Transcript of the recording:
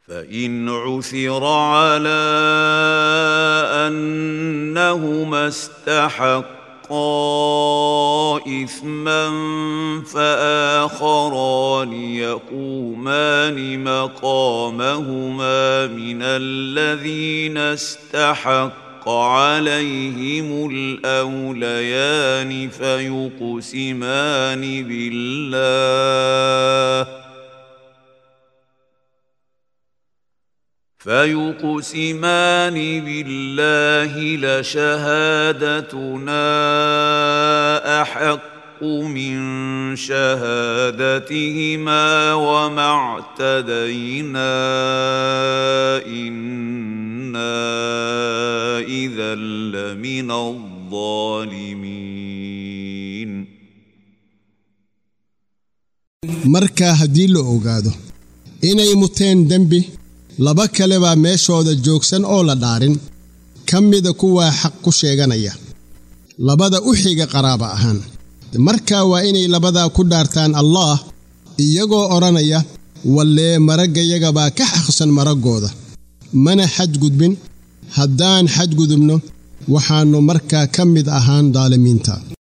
فان عثر على انهما استحقا اثما فاخران يقومان مقامهما من الذين استحق عليهم الاوليان فيقسمان بالله فيقسمان بالله لشهادتنا احق من شهادتهما وما اعتدينا انا اذا لمن الظالمين markaa haddii la ogaado inay muteen dembi laba kale baa meeshooda joogsan oo la dhaarin ka mida kuwaa xaq ku sheeganaya labada u xiga qaraaba ahaan markaa waa inay labadaa ku dhaartaan allaah iyagoo odhanaya wallee maraggayagabaa ka xaqsan maraggooda mana xadgudbin haddaan xadgudubno waxaannu markaa ka mid ahaan daalimiinta